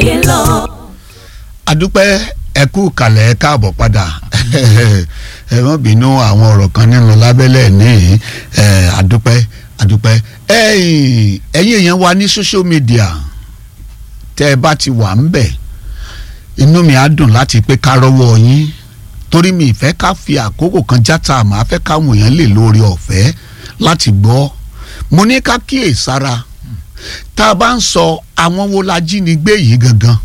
ayé lọ. adúpẹ́ ẹ kú kalẹ̀ ẹ káàbọ̀ padà ẹ wọ́n bínú àwọn ọ̀rọ̀ kan nínú lábẹ́lẹ̀ ní ẹ adúpẹ́ adúpẹ́ ẹ̀yin ẹ̀yin èèyàn wa ní social media tẹ́ ẹ bá ti wà ń bẹ̀ inú mi á dùn láti pé ká rọ́wọ́ yín torí mi ìfẹ́ ká fi àkókò kan játa àmọ́ afẹ́ káwọn èèyàn lè lórí ọ̀fẹ́ láti gbọ́ mo ní ká kíyèsára tá a bá ń sọ àwọn wo la jínigbé yìí gangan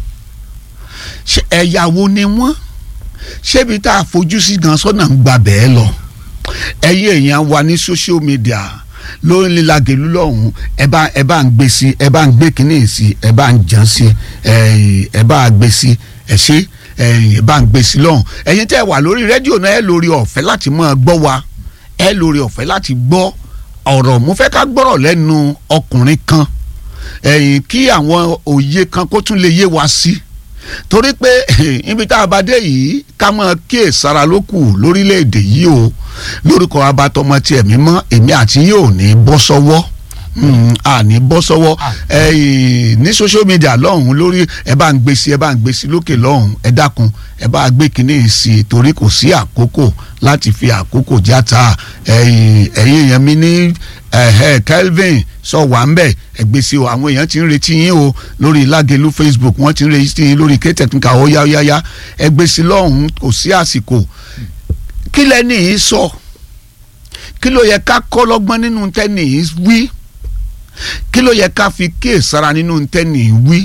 ṣe ẹ̀yà wo ni wọ́n ṣébi tá a fojú sí gan sọ́nà ń gba bẹ́ẹ̀ lọ ẹ̀yin èèyàn wa ní social media lórí lílagèlú lọ́hùn ẹ bá ẹ bá ń gbé sí ẹ bá ń gbé kínní sí ẹ bá ń jàn sí ẹ bá gbé sí ẹ ṣe ẹ bá ń gbé sí lọ́hùn ẹ̀yin tẹ́ ẹ wà lórí rédíò náà ẹ lórí ọ̀fẹ́ láti máa gbọ́ wa ẹ lórí ọ̀fẹ́ láti gbọ́ ọ̀rọ̀ mo fẹ́ ká gbọ́rọ̀ lẹ́nu ọkùnrin kan ẹ̀yìn kí àwọn òye kan kó tún lè yé wa sí torí pé ibi tá a bá dé yìí ká máa kíyè sára ló kù lórílẹ̀‐èdè yìí o lórúkọ abatọmọ tí ẹ̀mí mọ́ èmi àti yóò ní bọ́ sọ́wọ́ a ní bọ́ sọ́wọ́ ní social media lọ́hùn lórí ẹ bá ń gbé sí ẹ bá ń gbé sí lókè lọ́hùn ẹ dákun ẹ bá gbé kínní sí i torí kò sí àkókò láti fi àkókò játa ẹ̀yin èèyàn mi ní Kelvin sọ wà ń bẹ̀ ẹgbẹ́ sí o àwọn èèyàn ti ń retí yín o lórí Lágelú Facebook wọ́n ti ń retí yín lórí K-Technical ó yá yá yá ẹgbẹ́ sí lọ́hùn kò sí àsìkò kí lẹ́ni yìí sọ kí ló yẹ ká kọ́ lọ́gbọ́n nínú tẹ́ni yìí wí kí ló yẹ ká fi kíyèsára nínú tẹ́ni yìí wí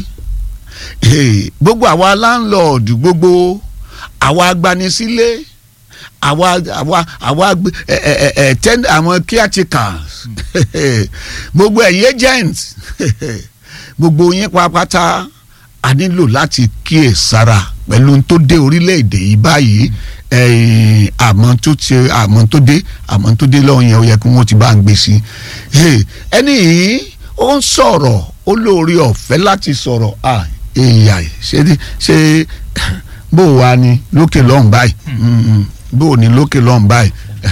gbogbo àwa láńlọ́ọ̀dù gbogbo àwa agbanisílé àwa àwa àwa ẹ ẹ ẹ ten àwọn caretakers gbogbo ẹ̀yin agent gbogbo yín pápátá a nílò láti kíyè sára pẹ̀lú tó dé orílẹ̀-èdè yìí báyìí àmọ́ tó ti àmọ́ tó dé àmọ́ tó dé lọ́wọ́ yẹn ó yẹ kí wọ́n ti bá ń gbé sí ẹni yìí ó ń sọ̀rọ̀ ó lóore ọ̀fẹ́ láti sọ̀rọ̀ èèyàn ṣe ṣe bó wa ni lókè lọ́hùn báyìí bó o ní lókè lọ́hùn báyìí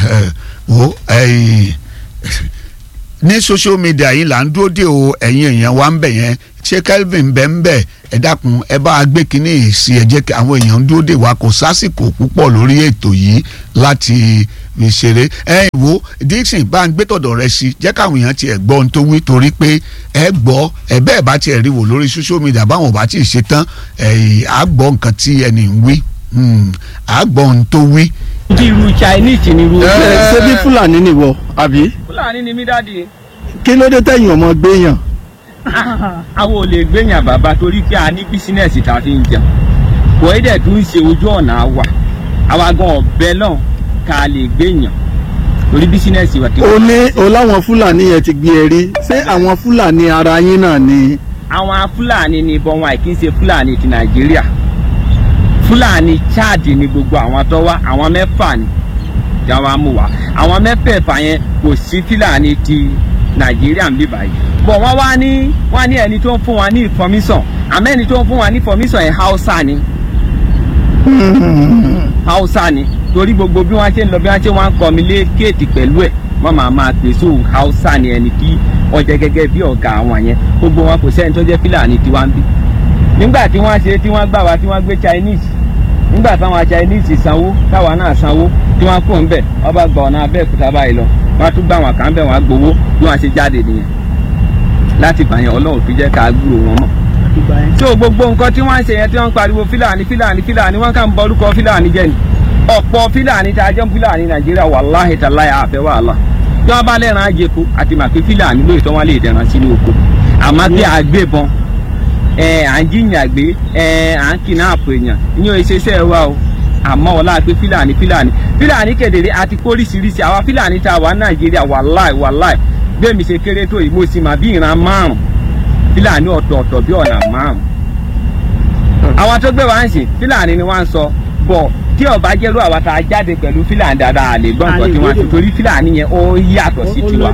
o ní social media yìí là ń dúró dé o ẹ̀yin èèyàn wa ń bẹ̀ yẹn ṣé Kelvin bẹ́ ń bẹ̀ ẹ dákun ẹ bá a gbé kínní sí ẹ jẹ́ kí àwọn èèyàn ń dúró dé wa kò sásìkò púpọ̀ lórí ètò yìí láti fi ṣeré ẹ wo Dixon bá ń gbé tọ̀dọ̀ rẹ sí jẹ́ káwọn èèyàn tiẹ̀ gbọ́ ohun tó wí torí pé ẹ gbọ́ ẹ bẹ́ẹ̀ bá tiẹ̀ rí wò lórí social media báwọn ò bá tí ì ṣe tán ẹ á gbọ́ nǹkan tí ẹni ń wí á gbọ́ ohun tó wí bí irú chinese ni irú. ẹ ṣé bí fúlàní nìwọ àbí. fúlàní ni mí dáàdi. kí ló dé tẹ̀yìn ọmọ gbéyàn. àwọn ò lè gbéyàn bàbá torí pé a ní bísínẹ́sì tá a fi ń jẹun kò í dẹ̀ tún ṣe ojú ọ̀nà wa àwa gan ọ̀bẹ náà ká lè gbéyàn torí bísínẹ́sì wa ti. o ní o láwọn fúlàní yẹn ti gbé ẹ rí ṣé àwọn fúlàní ara yín náà ni. àwọn fúlàní ni ìbọn wọn àìkí ń ṣe fúlàní ti nàìjíríà fúlàní chad ni gbogbo àwọn tó wá àwọn mẹ́fà ni jáwá mú wa àwọn mẹ́fẹ̀ẹ̀fà yẹn kò sí fúlàní ti nàìjíríà ń bí báyìí bọ̀ wọ́n wá ní wọ́n ní ẹni tó ń fún wa ní information àmọ́ ẹni tó ń fún wa ní information yẹn hausa ni hausa ni torí gbogbo bí wọ́n ṣe ń lọ bí wọ́n ṣe wọ́n ń kọ́ mi lé kéètì pẹ̀lú ẹ̀ wọ́n máa máa pèsè hausa ni ẹni tí wọ́n jẹ́ gẹ́gẹ́ bí ọ̀gá àwọn yẹn gbogbo wọn kò sẹ́ni tó jẹ́ fúlàní tiwa ń bí nígbà tí wọ́n ṣe tí wọ́n gbà wá tí wọ́n gbé chinese nígbà táwọn chinese sanwó táwa náà sanwó tí wọ́n kó ń bẹ̀ wọ́n bá gba ọ̀nà abẹ́òkúta báyìí lọ wọ́n tún gbà wọn kàn bẹ̀ wọ́n gbowó bí wọ́n ṣe jáde nìyẹn láti gbà yẹn ọlọ́run fi jẹ́ ká gbúrò wọn mọ̀. tí o gbogbo nǹkan tí wọ́n ń ṣe yẹn tí wọ́n ń pariwo fílàní fílàní fílàní wọ́n kàn ń bọ orúkọ fílàní jẹ́ ni ọ̀pọ̀ fílàní tá a jẹ́ fílàní nàìjíríà wàláhì tàláyà àfẹ́ wàhálà tí wọ́n bá lẹ́ran àjẹkù àti màpé fílàní lóòótọ́ wọn lè dẹ̀ran sínú oko àmọ́ bí àgbébọn ẹ à ń jiyàn gbé ẹ à ń kidnap èèyàn ìyẹn ò ṣe iṣẹ́ wa o àmọ́ ọlá pé fílàní fílàní fílàní kedere àti kóríṣiríṣi àwa fílàní tá a wà nàìjíríà wàláì wàláì bẹ́ẹ̀mi ṣe kéré tó yìí mo sì mà bí ìran márùn fílàní ọ̀tọ̀ọ̀tọ̀ bí ọ̀nà márùn. àwọn tó gbé wa ń sìn fílàní ni wọ́n ń sọ bọ̀ tí ọba jẹ́rú àwa tá a jáde pẹ̀lú fílàní dáadáa lè gbọ́ nǹkan tí wọ́n ti torí fílàní yẹn ó yàtọ̀ sí tiwa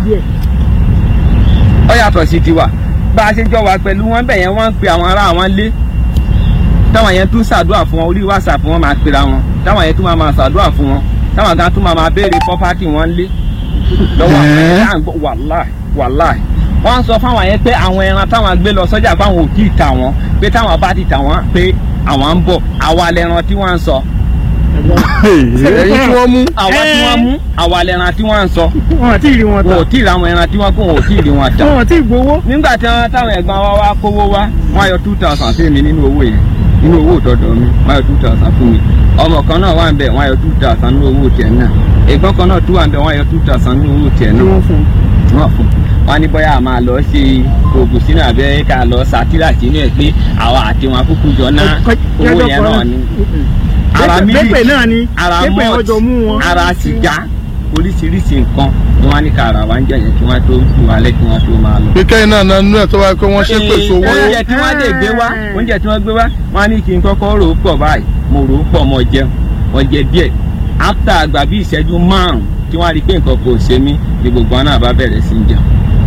ó yàtọ̀ sí tiwa bá a ṣe jọ wà pẹ̀lú wọn bẹ̀ yẹn wọ́n ń pe àwọn ará wọn lé táwọn yẹn tún ṣàdúrà fún wọn orí whatsapp wọn máa pera wọn táwọn yẹn tún máa máa ṣàdúrà fún wọn táwọn kan tún máa máa béèrè property wọn lé lọ́wọ́ àwọn ẹ̀dá àgbọ̀ wàláì wàláì wọ́n sọ fáwọn yẹn pé àwọn ẹran táwọn gbé lọ sọ́jà fáwọn ò tí ì tà wọ́n pé táwọn bá ti tà wọ́n pé àwọn ń bọ̀ àwa lẹran tí wọ́n ń sọ ẹ̀yin tí wọ́n mú àwa tí wọ́n mú àwa lẹran tí wọ́n ń sọ wọn àti ìrì wọn wọn ò tí ì ra àwọn ẹran tí wọ́n kó wọn ò tí ì rí wọn tà wọn àti ìgbowó. nígbà tí wọ́n táwọn ẹ̀gbọ́n wa wá kówó wá wọ́n yọ two thousand sí mi nínú owó yẹn nínú owó ìtọ́dọ̀ mi wọ́n yọ two thousand fún mi ọmọ kan náà wà ń bẹ̀ wọ́n yọ two thousand nínú owó tiẹ̀ náà ẹ̀gbọ́n kan náà tún wà ń bẹ̀ wọ́n yọ two thousand nínú owó tiẹ̀ ni náà wọ́n fún un. wọ́n fún wọn ní bóyá a máa lọ ṣe oògùn sínú abẹ́ ká lọ sátírà sínú ẹ̀ pé àwa àti wọn kúkú jọ ná owó yẹn náà ni ara mílíkì pépè náà ni ara pépè mọ́ọ̀tì ọjọ́ mú wọn. ara sìgá oríṣiríṣi nǹkan ni wọ́n ní ká ara wa ń jẹ̀yẹ̀ kí wọ́n tó tù wálé kí wọ́n tó máa lọ. kíkẹ́ iná náà nínú ẹ̀ tó wáyé pé wọ́n ṣe pèsè owó oúnjẹ tí wọ́n lè gbé wá oúnjẹ tí wọ́n gbé wá wọ́n á ní kí n kọ́kọ́ rò ó pọ̀ báyìí mo rò ó pọ̀ mọ́ jẹun mo jẹ díẹ̀ áfítà àgbà bíi ìṣẹ́jú márùn-ún tí wọ́n á rí i pé nǹkan kò ṣe mí ni gbogbo wọn náà bá bẹ̀rẹ̀ sí í jẹun.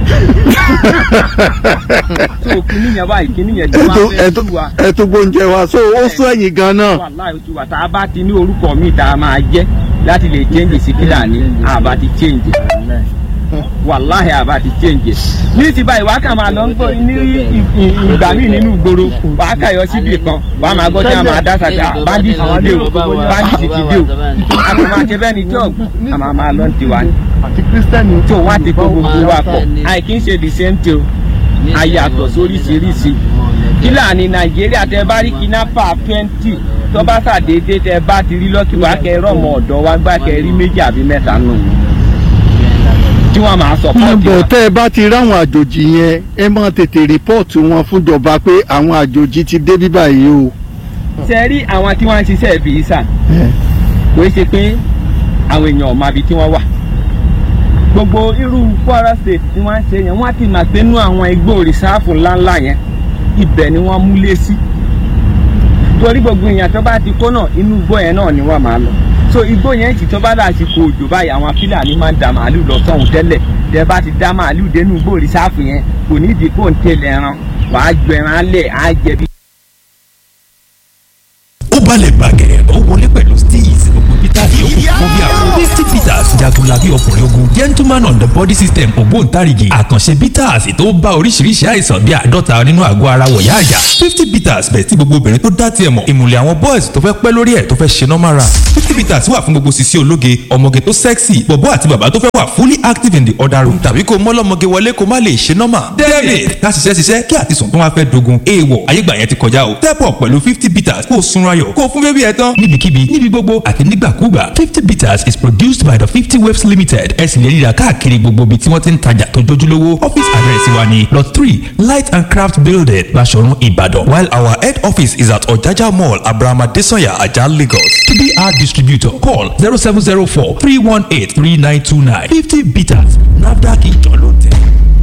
tó kíní yẹn báyìí kíní yẹn tí ẹ wọ́n tó- á ẹ fẹ́ tó- tú wa ẹ tó gbóúnjẹ wa so ó sún ẹ̀yìn gan náà wàláì ojú wa tá a bá ti ní orúkọ míì tá a máa jẹ́ láti lè change sí Kílàní àbá ti change wàláhì àbá ti change ní ti báyìí wàá kà máa lọ ń gbọ́ ní ì- ì- ìgbà míì nínú ìgboro wàá kà yọ síbì kan wàá máa gbọ́ tí a máa dá sàkà bandit ti dé o bandit ti dé o a kò máa ṣe bẹ́ẹ̀ ni tí ọ̀gbọ́n a máa máa lọ ń tiwa ni àti kírísítẹ́nì. tí òun á ti kó gbogbo wa pọ̀ àìkí ń ṣe the same thing o a yàtọ̀ sóríṣiríṣi Kílàní Nàìjíríà tẹ bá rí kidnapper twenty tó bá ṣàdédé tẹ bá ti rí lọ́kì wá kẹ rọ̀mọ ọ̀dọ́ wá gbá kẹ rí méjì àbí mẹ́ta nù tí wọ́n máa sọ pọ́ọ̀tì níbo wa. tẹ́ ẹ bá ti ráwọn àjòjì yẹn ẹ máa tètè rìpọ́ọ̀tù wọn fúnjọba pé àwọn àjòjì ti dé bí báyìí o. ṣe rí àwọn tí wọ́n ń ṣiṣẹ́ visa kò ṣe pé àwọn èèyàn ọ̀ma ibi tí wọ́n wà gbogbo irú Kwara State tí wọ́n ń ṣe yẹn wọ́n á ti mà pé nú àwọn igbó rìsáàfù ńláńlá yẹn ibẹ̀ ni wọ́n múlé sí torí gbogbo èèyàn tó bá ti kó náà inú igbó yẹn náà ni wọ́n máa lọ so igbó yẹn sì tó bá dàsìkò òjò báyìí àwọn Fúlàní máa ń da màálù lọ sọ́hùn tẹ́lẹ̀ tẹ́ bá ti dá màálù dénú igbó rìsáàfù yẹn kò ní ìdí kò ń tẹ̀lé ẹran wàá ju ẹran lẹ̀ á jẹ bí ó balẹ̀ bàgẹ́ ó wọlé pẹ̀lú steez gbogbo peter yòókù fún bí àwọn fifty peters jagunlabi ọkùnrin ogun gentleman on the body system ògbóǹtarìgì àkànṣe peters tó bá oríṣiríṣi àìsàn bí àádọ́ta nínú àgọ́ ara wọ̀yá àjà fifty peters bẹ̀ tí gbogbo obìnrin tó dá tiẹ̀ mọ̀ ìmùlẹ̀ àwọn boys tó fẹ́ pẹ́ lórí ẹ̀ tó fẹ́ ṣe normal run fifty peters wà fún gbogbo sisi ológe ọmọge tó sexy bọ̀bọ́ àti bàbá tó fẹ́ wà fully active in the other room tàbí kó mọ́lọ́mọge wọlé kó má lè ṣe normal david ká ṣiṣẹ́ ṣiṣẹ́ kí àtisùn tó wá fẹ́ dogun èèwọ̀ ayégbà yẹn ti kọjá o step up pẹ̀lú fifty peters kó o sunra yọ̀ kó o fún bébí ẹ tán níbikíbi níbi gbogbo àti nígbàkúgbà fifty peters is produced by the fifty waves limited ẹ sì lè ríra káàkiri gbogbo ibi tí wọ́n ti ń tajà tó jójúlówó office address wa ni lot three light and craft building Baṣọ̀run Ìbàdàn while our head office is at Ọ̀jájá mall Abraham Adesanya Ajah Lagos to be our distributor call zero seven zero four three one eight three nine two nine fifty peters NAFDAC ìjọ ló tẹ̀.